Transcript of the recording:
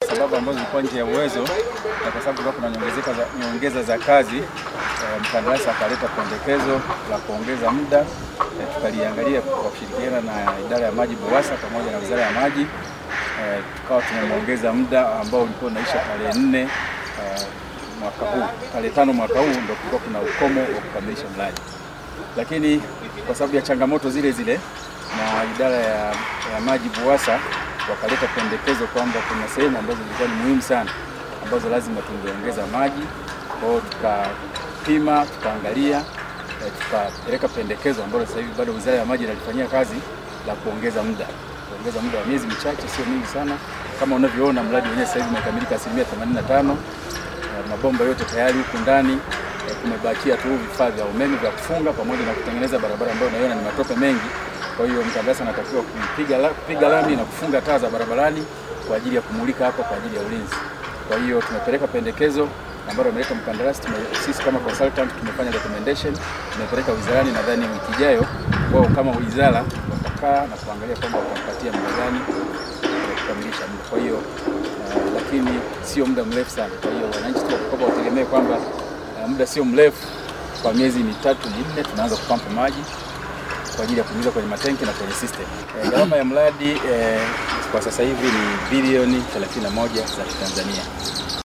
sababu ambazo zilikuwa nje ya uwezo na kwa sababu kulikuwa kuna nyongezeka za, nyongeza za kazi eh, mkandarasi akaleta pendekezo la kuongeza muda eh, tukaliangalia kwa kushirikiana na idara ya maji BUWASA pamoja na wizara ya maji eh, tukawa tumemwongeza muda ambao ulikuwa unaisha tarehe nne eh, mwaka huu tarehe tano mwaka huu ndio kulikuwa kuna ukomo wa kukamilisha mradi, lakini kwa sababu ya changamoto zile zile na idara ya, ya maji BUWASA wakaleta pendekezo kwamba kuna sehemu ambazo zilikuwa ni muhimu sana ambazo lazima tungeongeza maji. Kwa hiyo tukapima, tukaangalia, eh, tukapeleka pendekezo ambalo sasa hivi bado wizara ya maji inalifanyia kazi la kuongeza muda, kuongeza muda wa miezi michache, sio mingi sana. Kama unavyoona mradi wenyewe sasa hivi umekamilika asilimia 85. Eh, mabomba yote tayari huku ndani eh, kumebakia tu vifaa vya umeme vya kufunga pamoja na kutengeneza barabara ambayo unaiona ni matope mengi. Kwa hiyo mkandarasi anatakiwa kupiga la, kupiga lami na kufunga taa za barabarani kwa ajili ya kumulika hapa kwa ajili ya ulinzi. Kwa hiyo tumepeleka pendekezo ambalo ameleta mkandarasi, tume, sisi kama consultant tumefanya recommendation, tumepeleka wizarani. Nadhani wiki ijayo wao kama wizara watakaa na kuangalia kwamba watampatia muda gani wa kukamilisha muda. Kwa hiyo uh, lakini sio muda mrefu sana. Kwa hiyo wananchi tu wakikopa wategemee kwamba uh, muda sio mrefu, kwa miezi mitatu minne tunaanza kupampa maji kwa ajili ya kuingiza kwenye matenki na kwenye system. E, gharama ya mradi e, kwa sasa hivi ni bilioni 31 za Tanzania.